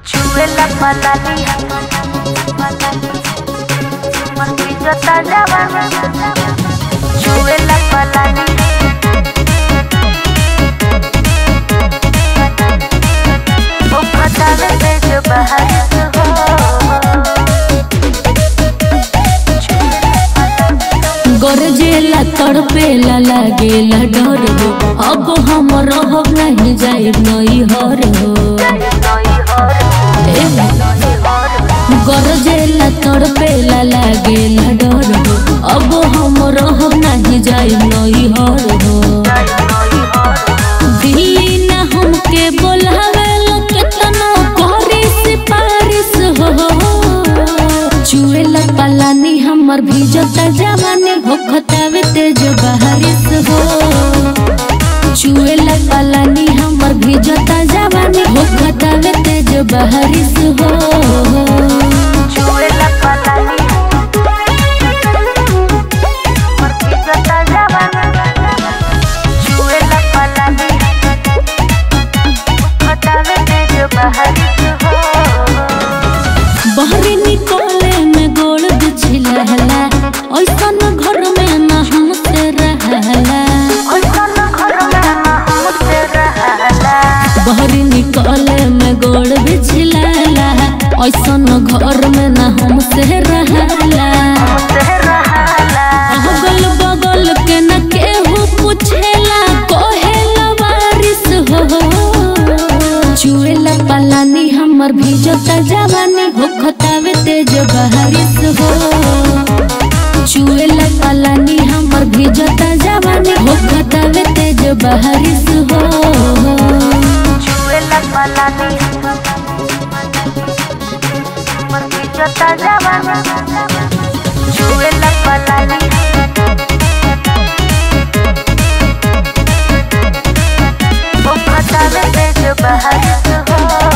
Sube la palanía. Martillo tallaba. Sube la palanía. वो फटावे से जो बाहर हो गरजेला तड़पेला लागेला डर हो अब हम रहब नहीं जाए नई हर हो ए, गरजेला तड़पेला लागेला डर हो अब हम रहब नहीं जाए नई हर हो दिल्ली न हमके बोलावेला केतनो करी सिफारिश हो चुएला पलानी हमर भीजता जवानी हो खतावे तेज बारिश हो चुएला पलानी हमर भीजता जवानी हो खतावे तेज बारिश हो Sube la palanía. Martillo tallaba. Sube la palanía. फटावे से जो बाहर हो बहरी निकले में गोड़ बिछलहला ऐसन घर में न हमसे रहला बहरी निकले में गोड़ बिछलहला ऐसन घर में न हमसे रहला अगल बगल के न केहू पूछेला कहेला वारिस हो चुएला पलानी हमर भीजता जवानी हो खतावे तेज बारिश हो चुएला पलानी हमर भीजता जवानी हो खतावे तेज बारिश हो बाहर हो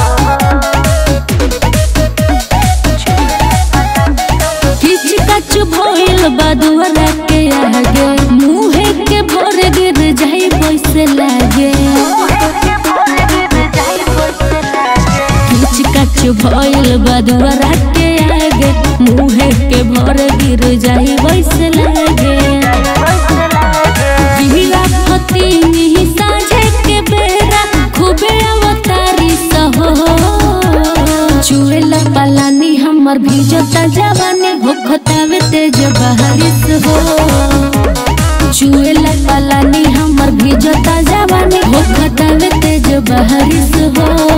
किच कच भइल बदुअरा के आगे मुहे के भोर गिर जाई पैसे लागे किच कच भइल बदुअरा के आगे मुहे के भोर गिर जाई पैसे लागे बिहला फती मिही साझे के बेरा खूबे अवतारी सहो चुएला पलानी हमर भीजता जवानी हो खतावे तेज बारिश हो चुएला पलानी हमर भीजता जवानी हो खतावे तेज बारिश हो